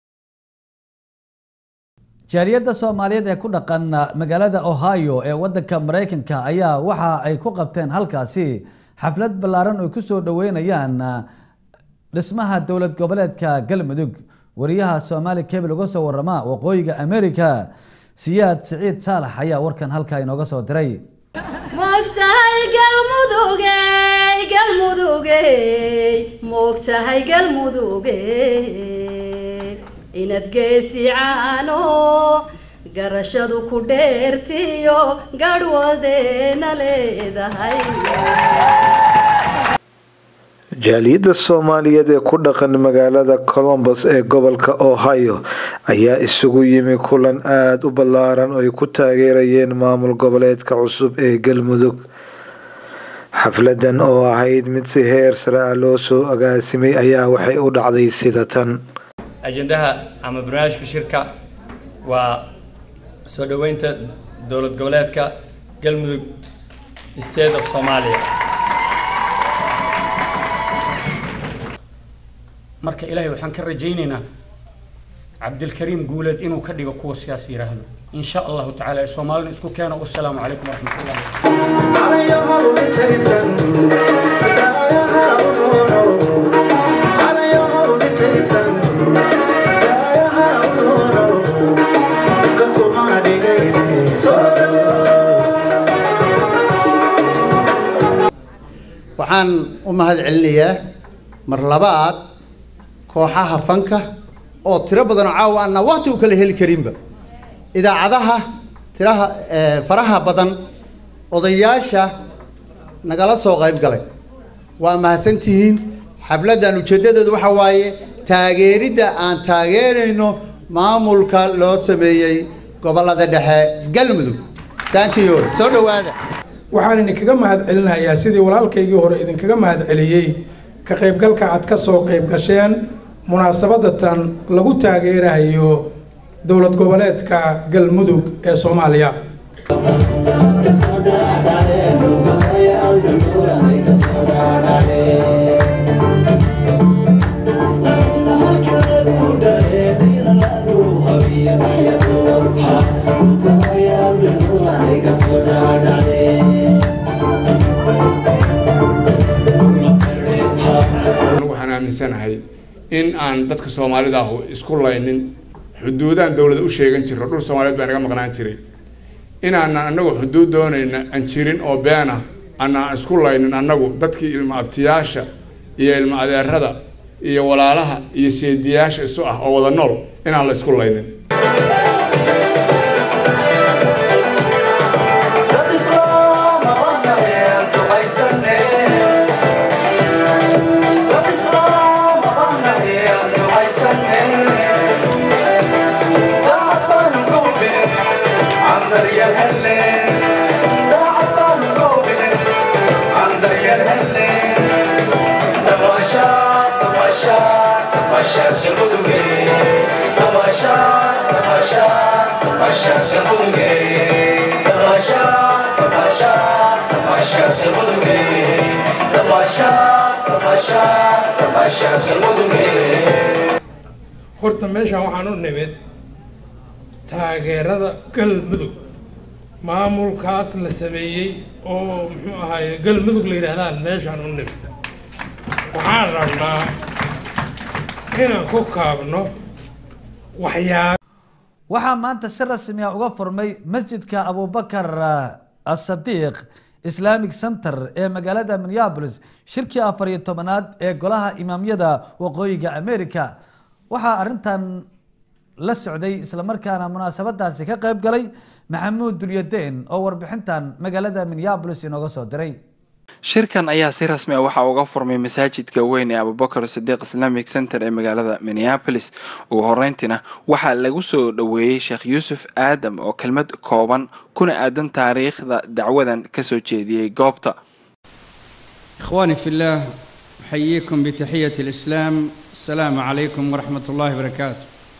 jaaliyadda soomaaliyeed ee ku dhaqan magaalada ohio ee wadanka maraykanka ayaa waxa ay ku qabteen halkaasi xaflad ballaaran oo ku soo dhoweynayaan dhismaha dowlad goboleedka galmudug wariyaha soomaali cable uga soo warama waqooyiga america siyaad siciid saalax ayaa warkan halkaa inooga soo diray moogtahay galmudugey galmudugey moogtahay galmudugey inaad geesi caano garashadu ku dheertiyo garhwadeena leedahay jaaliyadda soomaaliyeed ee ku dhaqan magaalada colombos ee gobolka ohio ayaa isugu yimi kulan aada u ballaaran oo ay ku taageerayeen maamul goboleedka cusub ee galmudug xafladan oo ahayd mid si heer sare ah loo soo agaasimay ayaa waxay u dhacday sida tan ajendaha ama barnaamijka shirka waa soo dhoweynta dowlad goboleedka galmudug state of soomaaliya marka ilaahay waxaan ka rajaynaynaa cabdilkariim guuleed inuu ka dhigo kuwa sidaas yidhaahdo in sha allahu tacaala ee soomaalina isku keeno wasalaamu calaykum waraxmatullahi waxaan u mahad celinayaa mar labaad kooxaha fanka oo tiro badan oo caawa aanna waqti u kala heli karinba idaacadaha tiraha eh, faraha badan odayaasha nagala soo qayb galay waa mahadsantihiin xafladdan ujeeddadoodu waxa waaye taageeridda aan taageerayno maamulka loo sameeyey gobollada dhexe galmudug thank you soo dhowaada waxaan idinkaga mahad celinayaa sidii walaalkaygii hore idinkaga mahad celiyey ka qaybgalka aad ka soo qayb gasheen munaasabadatan lagu taageerayo dowlad goboleedka galmudug ee soomaaliya anigu waxaan aaminsanahay in aan dadka soomaalida ahu isku laynin xuduudaan dowlada u sheegan jirro dhul soomaaliyeed baa naga maqnaan jiray inaanan annagu xuduud doonayna aan jirin oo beena aanaan isku laynin annagu dadkii ilma abtiyaasha iyo ilma adeerada iyo walaalaha iyo seediyaasha isu ah oo wada nool inaan la isku laynin horta meeshaan waxaan u nimid taageerada galmudug maamulkaas la sameeyey oo muxuu ahaaye galmudug la yidhaahdaan meeshaan u nimid waxaan rabnaa inaan ku kaabno waxyaab waxaa maanta si rasmi ah uga furmay masjidka abubakar asadiiq islamic center ee magaalada minneapolis shirkii afar iyo tobanaad ee golaha imaamyada waqooyiga america waxaa arintan la socday islamarkaana munaasabadaasi ka qayb galay maxamuud dulyadeen oo warbixintan magaalada minneapolis inooga soo diray shirkan ayaa si rasmi ah waxaa uga furmay masaajidka weyn ee abubakar sidiiq islamic center ee magaalada minneapolis ugu horeyntiina waxaa lagu soo dhoweeyey sheekh yuusuf aadam oo kelmad kooban kuna aadan taariikhda dacwadan kasoo jeediyey goobta إخواني في الله أحييكم بتحية الإسلام السلام عليكم ورحمة الله وبركاته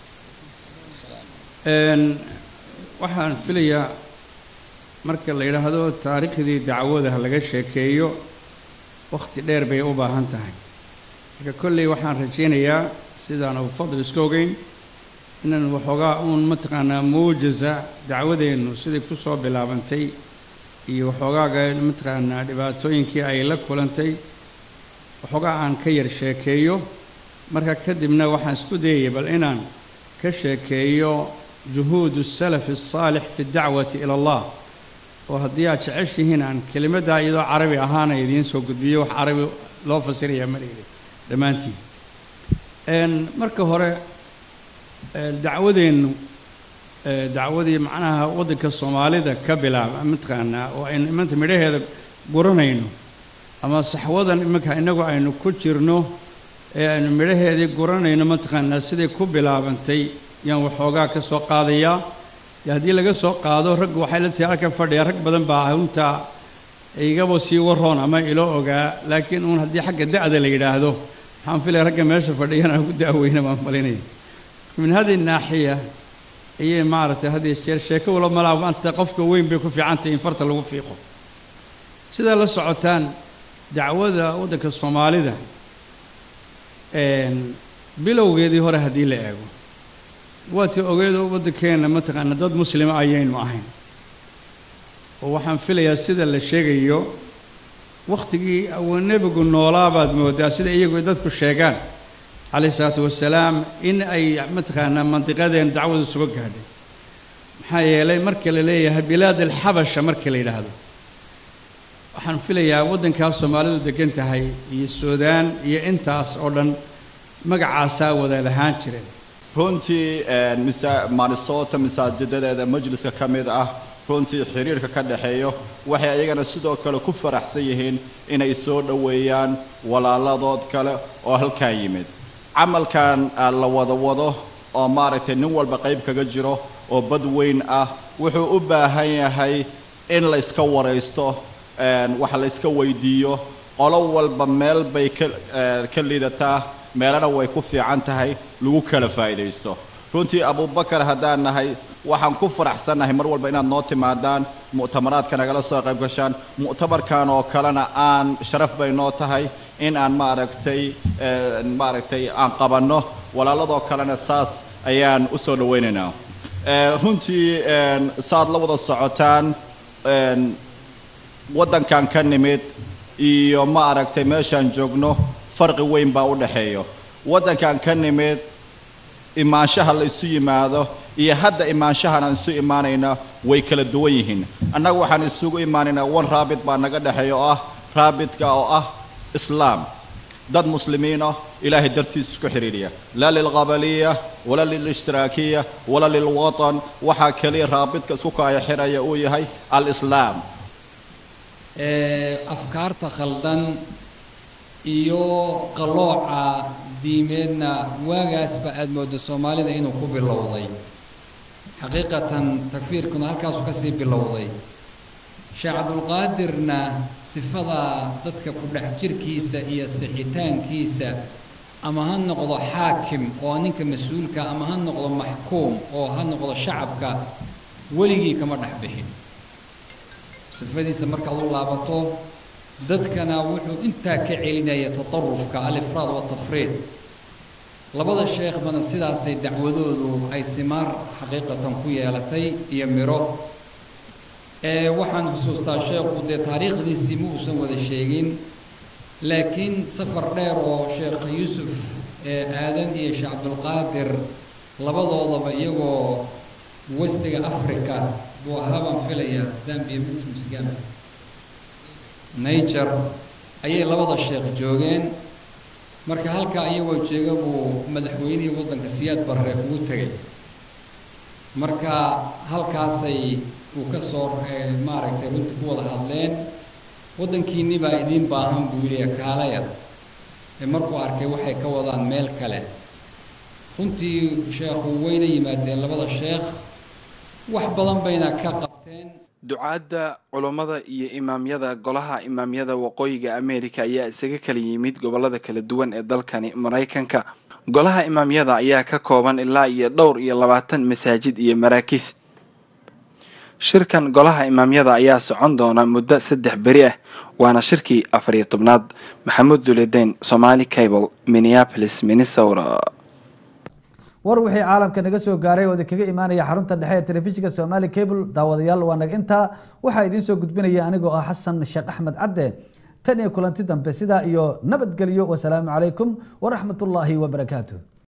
إن waxaan filayaa marka la yidhaahdo taariikhdii dacwada laga sheekeeyo wakhti dheer bay u baahan tahay marka kolley waxaan rajaynayaa sidaan uu fadl iska ogeyn inaan waxoogaa uun mataqaanaa muujaza dacwadeennu siday ku soo bilaabantay iyo waxoogaaga mataqaanaa dhibaatooyinkii ay la kulantay waxoogaa aan ka yar sheekeeyo marka kadibna waxaan isku dayaya bal inaan ka sheekeeyo juhuud السلف الصالح في الدعوة إلى الله oo haddii aad jeceshihiin aan kelimaddaa iyadoo carabi ahaana idiin soo gudbiyo wax carabi loo fasirayaa malaydi dhammaantiin marka hore dacwadeennu dacwadii macnaha waddanka soomaalida ka bilaaba mataqaanaa oo aynu imanta midhaheeda guranayno ama saxwadan iminka innagu aynu ku jirno ee aynu midhaheedii guranayno mataqaanaa siday ku bilaabantay yaan waxoogaa ka soo qaadayaa dee haddii laga soo qaado raggu waxay la tahay halkan fadhiya rag badan baa runtaa igaba sii waroon ama ilo ogaa laakiin uun haddii xagga da'da la yidhaahdo waxaan filaya ragga meesha fadhiyana ugu da'weyna baan malinaya min hadi naaxiya ayay maaragtay had iyo jeer sheeko wala malaa maanta qofka weyn bay ku fiican tahay in farta lagu fiiqo sidaa la socotaan dacwada waddanka soomaalida bilowgeedii hore haddii la eego waatii ogeedo waddankeenna mataqaana dad muslima ayaynu ahayn oo waxaan filayaa sida la sheegayo wakhtigii uu nebigu noolaa baad moodaa sida iyagu dadku sheegaan calayhi salaatu wasalaam in ay mataqaanaa mandiqadeen dacwadu suga gaadhay maxaa yeelay marka la leeyahay bilaad alxabasha marka la yidhaahdo waxaan filayaa waddankaas soomaalidu degan tahay iyo suudaan iyo intaas oo dhan magacaasaa wada lahaan jireen runtii minnesota masaajidadeeda majliska ka mid ah runtii xiriirka ka dhexeeyo waxay ayagana sidoo kale ku faraxsan yihiin inay soo dhoweeyaan walaaladood kale oo halkaa yimid camalkan la wada wado oo maaragtay nin walba qayb kaga jiro oo bad weyn ah wuxuu u baahan yahay in la iska waraysto wax la iska weydiiyo qolo walba meel bay ka liidataa meelana way ku fiican tahay lagu kala faa'iidaysto runtii abubakar haddaan nahay waxaan ku faraxsannahay mar walba inaad noo timaadaan mu'tamaraadka nagala soo qayb gashaan mu'tamarkan oo kalena aan sharaf bay noo tahay in aan maaragtay maaragtay aan qabanno walaaladoo kalena saas ayaan u soo dhawaynaynaa runtii saad la wada socotaan waddankan ka nimid iyo ma aragtay meeshaan joogno farqi weyn baa u dhexeeyo waddankan ka nimid imaanshaha la isu yimaado iyo hadda imaanshahan aan isu imaanayna way kala duwan yihiin annaga waxaan isugu imaanaynaa wan raabit baa naga dhexeeya oo ah raabitka oo ah islaam dad muslimiin ah ilaahay dartiis isku xidhiidhiya laa lilqabaliya walaa lilishtiraakiya walaa lilwatan waxaa keliya raabidka isku kaaya xiraya uu yahay alislaam afkaarta khaldan iyo qalooca diimeedna waagaasba aada moodo soomaalida inuu ku bilowday xaqiiqatan takfiirkuna halkaasu kasii bilowday sheekh cabdulqaadirna sifada dadka ku dhex jirkiisa iyo sixitaankiisa ama ha noqdo xaakim oo ninka mas-uulka ama ha noqdo maxkuum oo ha noqdo shacabka weligii kama dhex bixin sifadiisa markaad u laabato dadkana wuxuu intaa ka celinaya tatarufka alifraad watafriid labada sheekhbana sidaasay dacwadoodu ay simaar xaqiiqatan ku yeelatay iyo miro ee waxaan xusuustaa sheekhu dee taariikhdiisii ma uusan wada sheegin laakiin safar dheer oo sheekh yuusuf aadan iyo sheekh cabdulqaadir labadoodaba iyagoo westiga africa buu ahaa baan filayaa zambia mutmsgam niger ayay labada sheekh joogeen marka halkaa iyagoo jooga buu madaxweynihii waddanka siyaad barre ugu tegay marka halkaasay uu ka soo maaragtay runtii ku wada hadleen waddankiinni baa idiin baahan buu yidhi kaalaya ee markuu arkay waxay ka wadaan meel kale runtii sheekhu wayna yimaadeen labada sheekh wax badan bayna ka qabteen ducaadda culummada iyo imaamyada golaha imaamyada waqooyiga ameerika ayaa isaga kala yimid gobolada kala duwan ee dalkani maraykanka golaha imaamyada ayaa ka kooban ilaa iyo dhowr iyo labaatan masaajid iyo maraakiis shirkan golaha imaamyada ayaa socon doona muddo saddex beri ah waana shirkii afar iyo tobnaad maxamuud duledeyn somaali cable minneapolis minnesota war wixii caalamka naga soo gaaray oo kaga imaanaya xarunta dhexe ee telefishinka somaali cable daawadayaal waa naga intaa waxaa idiin soo gudbinaya anigoo ah xasan sheekh axmed cabde tan iyo kulanti dambe sidaa iyo nabadgelyo wasalaamu calaykum waraxmat ullaahi wabarakaatu